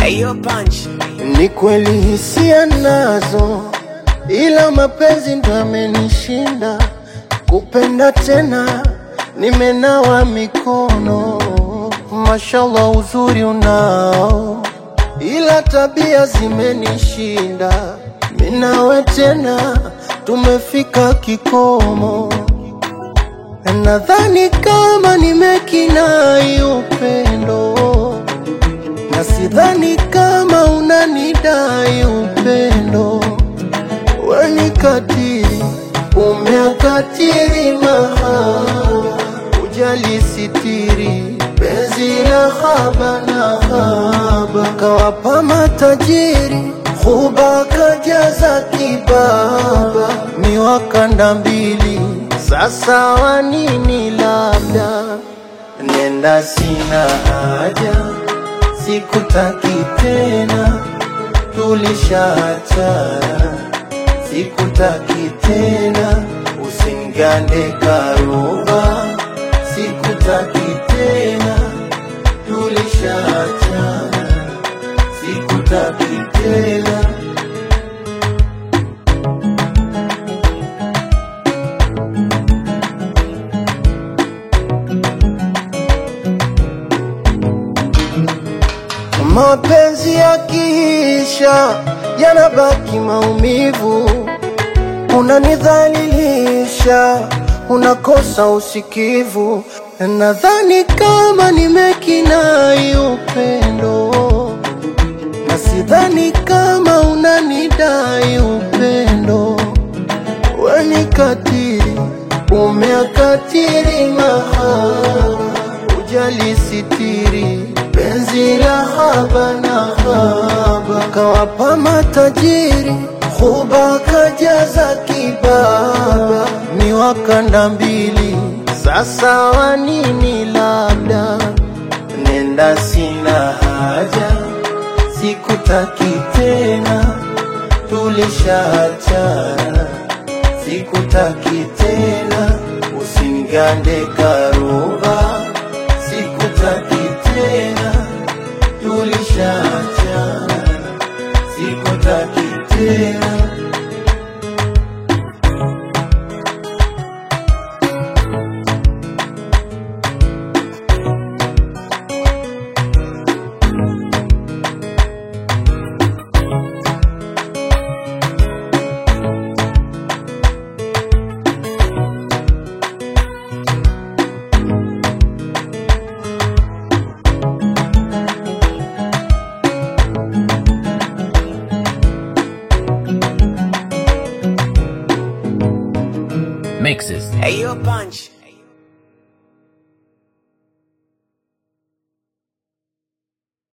Ayo punch. Ni kweli hisia nazo, ila mapenzi ndo amenishinda. Kupenda tena nimenawa mikono, mashallah uzuri unao, ila tabia zimenishinda. Minawe tena tumefika kikomo, nadhani kama nimekinai upendo na sidhani kama unanidai upendo. Weni katiri, umeakatiri mahaba, ujali sitiri, penzi la haba na haba, kawapa matajiri, huba kajaza kibaba, miwakanda mbili, sasa wanini labda nenda, sina haja sikutaki tena, tulishaachana, sikutaki tena, usinigande karuba, sikutaki tena, tulishaachana, sikutaki tena. Mapenzi yakiisha yanabaki maumivu, unanidhalilisha, unakosa usikivu. Nadhani kama nimekinai upendo, na sidhani kama unanidai upendo. Weni katiri, umeakatiri mahaba, ujali sitiri, penzi la haba na haba, kawapa matajiri, huba kajaza kibaba, miwakanda mbili, sasa wanini labda, nenda sina haja, sikutaki tena, tulishaachana sikutaki tena, usinigande karuba, sikutaki tena, tulishaachana, sikutaki tena. Mixes. Ayo punch.